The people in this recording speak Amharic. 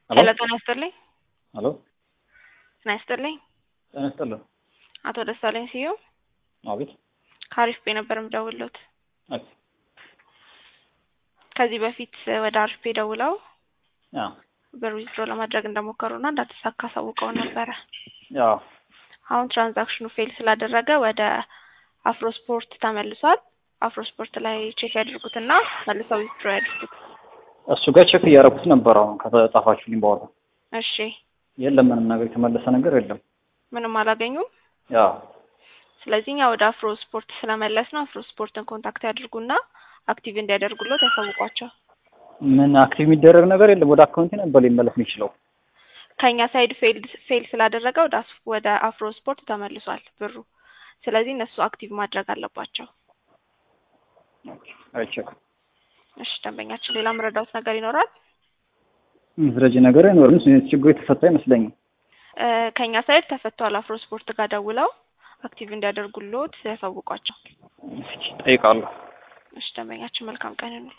ሄሎ ጤና ይስጥልኝ። ሄሎ ጤና ይስጥልኝ። ጤና ይስጥልን። አቶ ደሳለኝ ስዩም አቤት። ከአሪፍ ቤ ነበር የምደውልዎት። ኦኬ። ከዚህ በፊት ወደ አሪፍ ቤ ደውለው አዎ ብር ዊዝድሮ ለማድረግ እንደሞከሩና እንዳተሳካ አሳውቀው ነበረ። ያው አሁን ትራንዛክሽኑ ፌል ስላደረገ ወደ አፍሮ ስፖርት ተመልሷል። አፍሮ ስፖርት ላይ ቼክ ያድርጉትና መልሰው ዊዝድሮ ያድርጉት። እሱ ጋር ቼክ እያደረኩት ነበር። አሁን ከተጻፋችሁልኝ በኋላ እሺ፣ የለም ምንም ነገር የተመለሰ ነገር የለም። ምንም አላገኙም። ያው ስለዚህ እኛ ወደ አፍሮ ስፖርት ስለመለስ ነው አፍሮ ስፖርትን ኮንታክት ያድርጉና አክቲቭ እንዲያደርጉሎት ያሳውቋቸው። ምን አክቲቭ የሚደረግ ነገር የለም። ወደ አካውንቴ ነበር ሊመለስ የሚችለው። ከኛ ሳይድ ፌል ፌል ስላደረገ ወደ አስ- ወደ አፍሮ ስፖርት ተመልሷል ብሩ። ስለዚህ እነሱ አክቲቭ ማድረግ አለባቸው። አይቼክ እሺ፣ ደንበኛችን ሌላ መረዳት ነገር ይኖራል? ምዝረጅ ነገር አይኖርም። ችግሩ የተፈታ አይመስለኝም። እ ከኛ ሳይድ ተፈቷል። አፍሮ ስፖርት ጋር ደውለው አክቲቭ እንዲያደርጉሎት ያሳውቋቸው። እስኪ ጠይቃለሁ። እሺ፣ ደንበኛችን መልካም ቀን ይሁንልዎት።